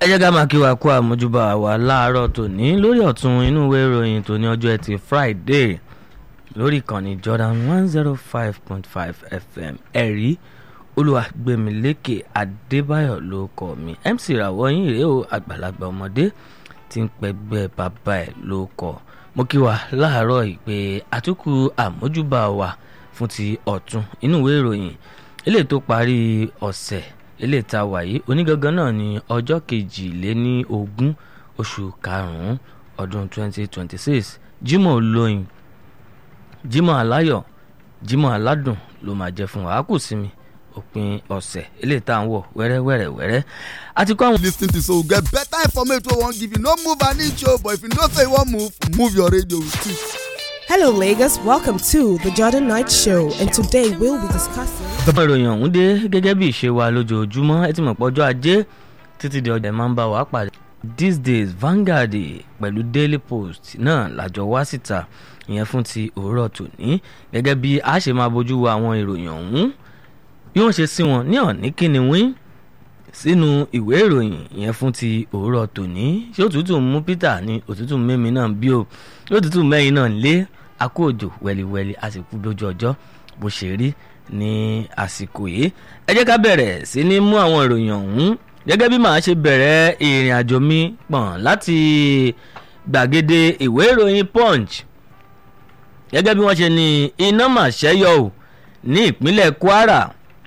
ẹ jẹ́ ká máa kí wa kú àmójúbà wa láàárọ̀ tòní lórí ọ̀tún inú ìwé ìròyìn tòní ọjọ́ ẹtì Friday lórí ìkànnì Jordan one zero five point five FM ẹ̀rí olùwàgbẹ̀mílékè Adébáyọ̀ ló kọ́ mi MC ràwọ̀ yín rèé o àgbàlagbà ọmọdé tí ń pẹ́gbẹ́ bàbá ẹ̀ ló kọ́ mo kí wa láàárọ̀ yìí pé àtúkù àmójúbà wa fún ti ọ̀tún inú ìwé ìròyìn eléyìí tó parí ọ̀sẹ̀ ilé ìta wàyí onígangan náà ní ọjọ́ kejìléní ogún oṣù karùn-ún ọdún 2026 Jímọ̀ olóyin Jímọ̀ aláyọ̀ Jímọ̀ aládùn ló máa jẹ́ fún wa á kù sí mi òpin ọ̀sẹ̀ ilé ìta ń wọ̀ wẹ́rẹ́wẹ́rẹ́ wẹ́rẹ́ àti kọ́ àwọn. lis ten to so get better information wey wan give you no move an inch o but if you know say you wan move move your radio with it. Hello, Lagos. Welcome to the Jordan Night Show, and today we'll be discussing. àwọn ìròyìn ọ̀hún dé gẹ́gẹ́ bí ìṣe wa lójoojúmọ́ ẹ ti mọ̀ pé ọjọ́ ajé títí di ọjà máa ń bá wa pàdé. these days Vanguard pẹ̀lú Daily Post náà làjọ wá síta ìyẹn fún ti òwúrọ̀ tòní gẹ́gẹ́ bí a ṣe máa bójú wo àwọn ìròyìn ọ̀hún bí wọ́n ṣe sí wọn ní ọ̀ní kíni wín sínú ìwé ìròyìn ìyẹn fún ti òwúrọ̀ tòní ṣé òtútù ń mú Peter ní òtútù mẹ́mi náà bí o ṣé òtútù mẹ́yìn náà lé akó òjò wẹ́líwẹ́lí àsìkò bójú ọjọ́ bó ṣe rí ní àsìkò yìí ẹ jẹ́ ká bẹ̀rẹ̀ sí ní mú àwọn ìròyìn ọ̀hún gẹ́gẹ́ bí màá ṣe bẹ̀rẹ̀ ìrìn àjò mi pọ̀n láti gbàgede ìwé ìròyìn Punch gẹ́gẹ́ bí wọ́n ṣe ní iná mà ṣẹ́yọ ò ní ìpínlẹ̀ Kwara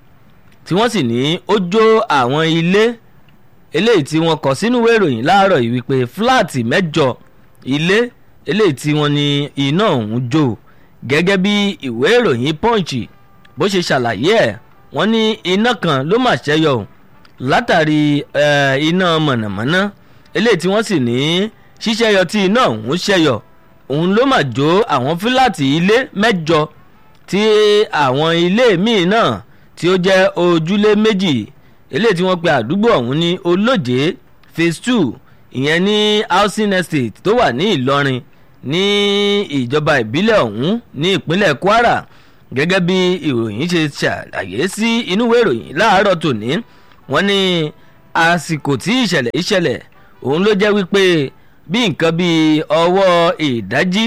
tí wọ́n sì ní ó jó àwọn ilé eléyìí tí wọ́n kọ sínú ìwé ìròyìn láàárọ̀ yìí wípé fúláàtì mẹ́jọ ilé eléyìí tí wọ́n ní iná ọ̀hún jó gẹ́gẹ́ bí ìwé ìròyìn Punch bó ṣe ṣàlàyé ẹ̀ wọ́n ní iná kan ló mà ṣẹ́yọ látàrí iná mọ̀nàmọ́ná eléyìí tí wọ́n sì ní ṣíṣẹ́yọ tí iná ọ̀hún ṣẹ́yọ òun ló mà jó àwọn fúláàtì ilé mẹ́jọ tí àwọn ilé míì náà tí ó jẹ́ ojúlé méjì eléyìí tí wọ́n pe àdúgbò ọ̀hún ní olóje phase two ìyẹn ní housing estate tó wà ní Ìlọrin ní ìjọba ìbílẹ̀ ọ̀hún ní ìpínlẹ̀ Kwara gẹ́gẹ́ bí ìròyìn ṣe ṣàlàyé sí inú ìwé ìròyìn láàárọ̀ tòní wọ́n ní àsìkò tí ìṣẹ̀lẹ̀ ìṣẹ̀lẹ̀ òun ló jẹ́ wípé bí nǹkan bíi ọwọ́ ìdájí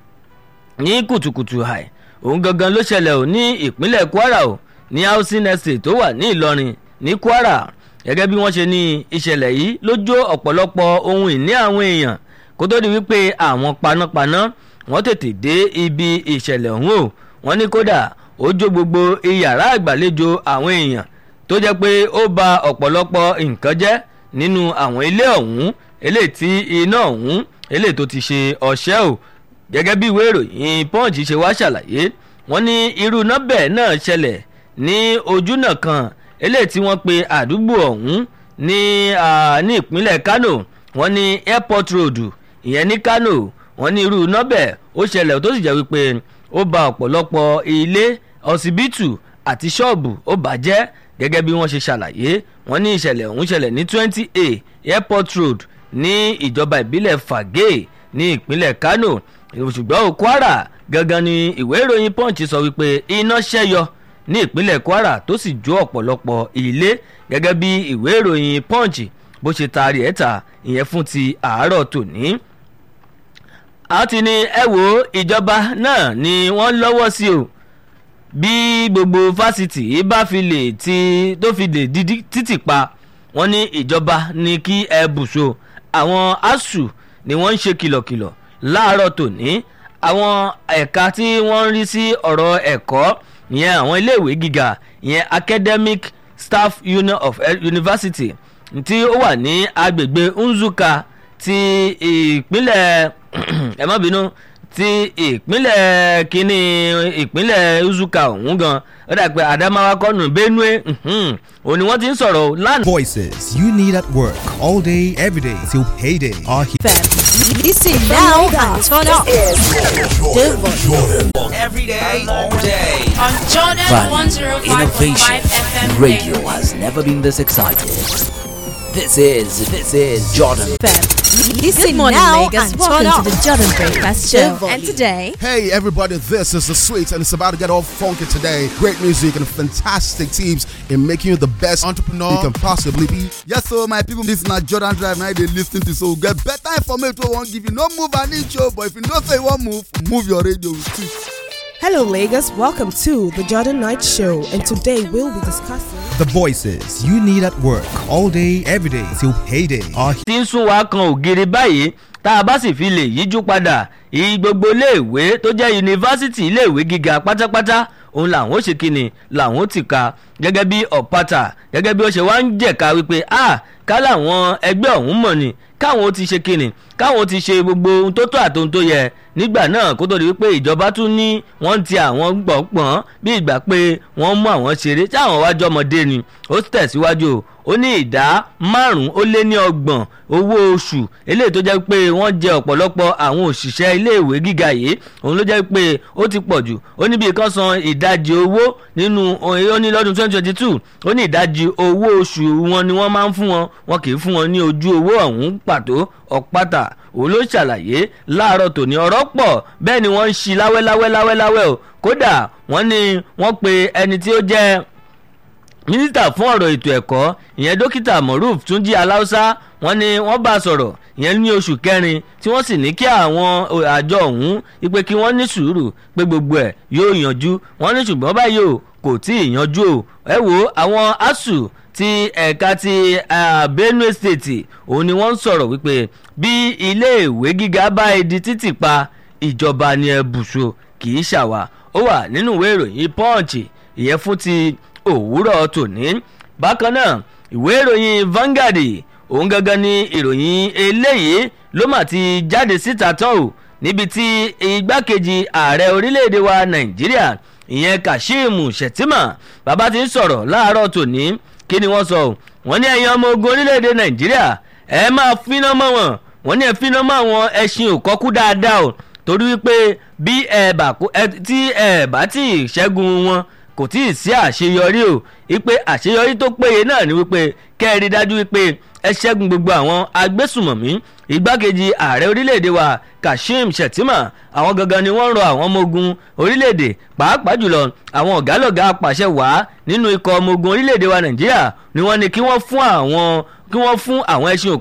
ní kùtùkùtù àì òun gangan ló ṣẹlẹ̀ ò ní ìpínlẹ̀ Kwara ò ní housing estate tó wà ní Ìlọrin ní Kwara gẹ́gẹ́ bí wọ́n ṣe ní ìṣẹ̀lẹ̀ yìí ló jó ọ̀pọ̀lọpọ̀ ohun ìní àwọn èèyàn kó tó di wípé àwọn panápaná wọ́n tètè dé ibi ìṣẹ̀lẹ̀ ọ̀hún o wọ́n ní kódà ó jó gbogbo iyàrá àgbàlejò àwọn èèyàn tó jẹ́ pé ó ba ọ̀pọ̀lọpọ̀ nǹkan jẹ́ nínú àwọn ilé ọ̀hún eléyìí tí iná ọ̀hún eléyìí tó ti ṣe ọṣẹ́ o gẹ́gẹ́ bí ìwé ìròyìn Punch ṣe wá ṣàlàyé wọ́n ní irú iná bẹ́ẹ̀ náà ṣẹlẹ̀ ní ojúnà kan eléyìí tí wọ́n pe àdúgbò ọ̀hún ní ní ìpínlẹ̀ Kano wọ́n ní airport road ìyẹn ní Kano wọ́n ní irú iná bẹ́ẹ̀ ó ṣẹlẹ̀ tó sì jẹ́ wípé ó ba ọ̀pọ̀lọpọ̀ ilé ọsibítù àti ṣọ́ọ̀bù ó bàjẹ́ gẹ́gẹ́ bí wọ́n ṣe ṣàlàyé wọ́n ní ìṣẹ̀lẹ̀ ọ̀hún ṣẹlẹ̀ ní twenty a airport road ní ìjọba ìbílẹ̀ Fagé ní ìpínlẹ̀ Kano ṣùgbọ́n ó Kwara gangan ni ìwé ìròyìn Punch sọ wípé iná ṣẹ́yọ ní ìpínlẹ̀ Kwara tó sì jó ọ̀pọ̀lọpọ̀ ilé gẹ́gẹ́ bí ìwé ìròyìn Punch bó ṣe taari ẹ̀ ta ìyẹn fún ti àárọ̀ tòní a ti ní ẹ wo ìjọba náà ni wọ́n lọ́wọ́ sí o bí gbogbo fásitì bá fi lè ti tó fi lè di títì pa wọ́n ní ìjọba ní kí ẹ bùṣọ àwọn asuu ni wọ́n ń ṣe kìlọ̀kìlọ̀ láàárọ̀ tòní àwọn ẹ̀ka tí wọ́n ń rí sí ọ̀rọ̀ ẹ̀kọ́ ìyẹn àwọn iléèwé gíga ìyẹn academic staff union of university tí ó wà ní agbègbè Nzuka ti ìpínlẹ̀ ẹ má bínú ti ìpínlẹ̀ kínní ìpínlẹ̀ Uzuka ọ̀hún gan ó dà pé Adamawa kọ́nù Benue òun ni wọ́n ti ń sọ̀rọ̀ lánàá. Voices you need at work all day, every day till payday are here. Listen now and turn up. Every day, all day. on Jordan Value, 105.5 innovation, FM radio has never been this excited. This is, this is Jordan. Listen morning, now Lagos. and Welcome turn to up. the Jordan Breakfast Show. volume. And today, Hey everybody, this is the Sweets and it's about to get all funky today. Great music and fantastic tips in making you the best entrepreneur you can possibly be. Yes, so my people, this na Jordan Drive now they listen to so get better information wey wan give you. No move an inch o, but if you know say you wan move, move your radio with Sweets. Hello, Lagos. Welcome to the Jordan Knight Show, and today we'll be discussing. The voices you need at work all day, every day till payday are here. tí ń sún wa kan ògiri báyìí tá a bá sì fi lè yíjú padà ìyí gbogbo iléèwé tó jẹ́ yunifásitì iléèwé gíga pátápátá òun làwọn ó ṣe kíni làwọn ó ti ka gẹ́gẹ́ bí ọ̀pátá gẹ́gẹ́ bí ó ṣe wá ń jẹ̀ka wípé a ká làwọn ẹgbẹ́ ọ̀hún mọ̀ ni káwọn ó ti ṣe kíni káwọn ó ti ṣe gbogbo ohun tó tó àtohun tó yẹ nígbà náà kó tó di wípé ìjọba tún ní wọ́n ń ti àwọn gbọ̀ngbọ̀n bí ìgbà pé wọ́n mú àwọn ṣeré tí àwọn wájú ọmọdé ni ó tẹ̀síwájú o ó ní ìdá márùn-ún ó lé ní ọgbọ̀n owó oṣù eléyìí tó jẹ́ pé wọ́n jẹ ọ̀pọ̀lọpọ̀ àwọn òṣìṣẹ́ iléèwé gíga yìí òun ló jẹ́ pé ó ti pọ̀ jù ó ní bí kan san ìdajì owó nínú ó ní lọ́dún twenty twenty two ó ní ìdajì owó oṣù wọn ni wọ́n máa ń fún wọn wọn kì í fún wọn ní ojú owó ọ̀hún pàtó ọ̀pátá òun ló ṣàlàyé láàárọ̀ tòní ọ̀rọ̀ pọ̀ bẹ́ẹ̀ ni wọ́n ń ṣi láwẹ́láwẹ́ láwẹ́láwẹ́ o kódà wọ́n ní wọ́n pe ẹni tí ó jẹ́ mínísítà fún ọ̀rọ̀ ètò ẹ̀kọ́ ìyẹn dókítà moruf túnjí aláùsá wọn ni wọ́n bá a sọ̀rọ̀ ìyẹn ní oṣù kẹrin tí wọ́n sì ní kí àwọn àjọ ọ̀hún ipe kí wọ́n ní sùúrù pé gbogbo ẹ̀ yóò yanjú wọ́n ní ṣùgbọ́n báyìí o kò tí ì yanjú o ẹ wo àwọn asuu ti ẹ̀ka ti benue state òun ni wọ́n ń sọ̀rọ̀ wípé bí iléèwé gíga bá ẹ di títì pa ìjọba ni ẹ bùṣọ kì í ṣàwà ó wà nínú ìwé ìròyìn punch ìyẹn fún ti òwúrọ̀ tòní bákan náà ìwé ìròyìn Vanguard òun gangan ni ìròyìn eléyìí ló mà ti jáde síta tán o níbi tí igbákejì ààrẹ orílẹ̀-èdè wa Nàìjíríà ìyẹn Kashim Shettima bàbá ti ń sọ̀rọ̀ láàárọ̀ tòní kí ni wọ́n sọ wọ́n ní ẹ̀yin ọmọ ogun orílẹ̀-èdè Nàìjíríà ẹ máa finá mọ́ wọn wọ́n ní ẹ finá mọ́ àwọn ẹṣin òkọ́kú dáadáa o torí wípé bí ẹ bá tí ẹ bá tí ì ṣẹ́gun wọn kò tí ì sí àṣeyọrí o wípé àṣeyọrí tó péye náà ni wípé kẹ́ẹ̀rí dájú wípé ẹ ṣẹ́gun gbogbo àwọn agbésùmọ̀mí igbákejì ààrẹ orílẹ̀-èdè wa Kashim Shettima àwọn gangan ni wọ́n ń rọ àwọn ọmọ ogun orílẹ̀-èdè pàápàá jùlọ àwọn ọ̀gálọ̀gá apàṣẹ wàá nínú ikọ̀ ọmọ ogun orílẹ̀-èdè wa Nàìjíríà ni wọ́n ní kí wọ́n fún àwọn kí wọ́n fún àwọn ẹṣin